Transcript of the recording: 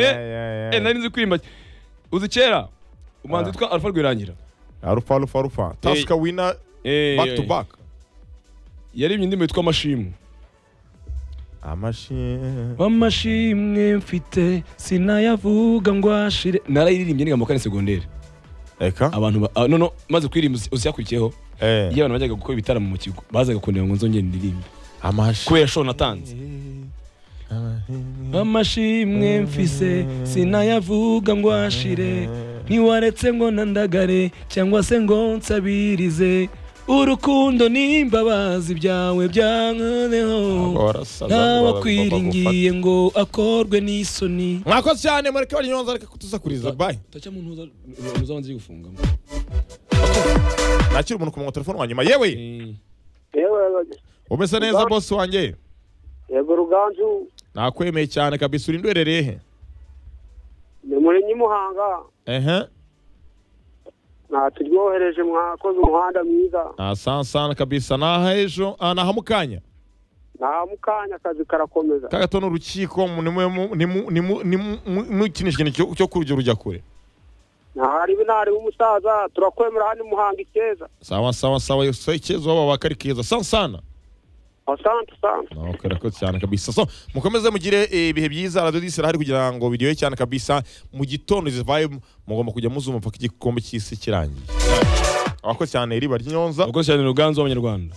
Eh, nari nzi kwimba uzi kera umuhanzi Ah. witwa alpha rwirangira arufa rufa rufa tasika wina Eh, back to back yaririmbye indirimbo yitwa amashimu amashini amashimwe mfite sinayavuga ngo ashire narayiririmbye niga mu kane segonderi eka abantu ba- ah, no no maze kuririmba usiyakurikiyeho eh iyo abantu bajyaga gukora ibitaramo mu kigo bazaga kundeba ngo nzongere ndirimbe amashini kubera show natanze amashimwe mfise sinayavuga ngo ashire ntiwaretse ngo nandagare cyangwa se ngo nsabirize urukundo n'imbabazi byawe byankoneho ntawakwiringiye ngo akorwe n'isoni mwakoze cyane mureke banyonza reka kutuzakuriza bayi tacya mu ntuza ntuza wanze gufungamo nakira umuntu ku murongo wa telefone wa nyuma yewe yewe umeze neza bosi wanjye yego ruganzu nakwemeye cyane kabisa uri ndwerereye he ni muri nyimuhanga ehe ntaturyohereje mwakoze umuhanda mwiza asansana kabisa naha ejo ah, naha mukanya nta mukanya akazi karakomeza kagato ni urukiko nimukinisha ikintu cyo kurya urujya kure ntahari binari w'umusaza turakwemera hano i muhanga ikeza sawa sawa sawa yose ikibazo waba wakari keza sansana asante asante Okay, rakoze cyane kabisa so mukomeze mugire eh, ibihe byiza radio disi irahari kugira ngo biryohe cyane kabisa mu gitondo zivaye mugomba kujya muzuma mpaka igikombe cy'isi kirangiye abakoze cyane iriba ry'inyonza abakozi cyane ruganzu w'abanyarwanda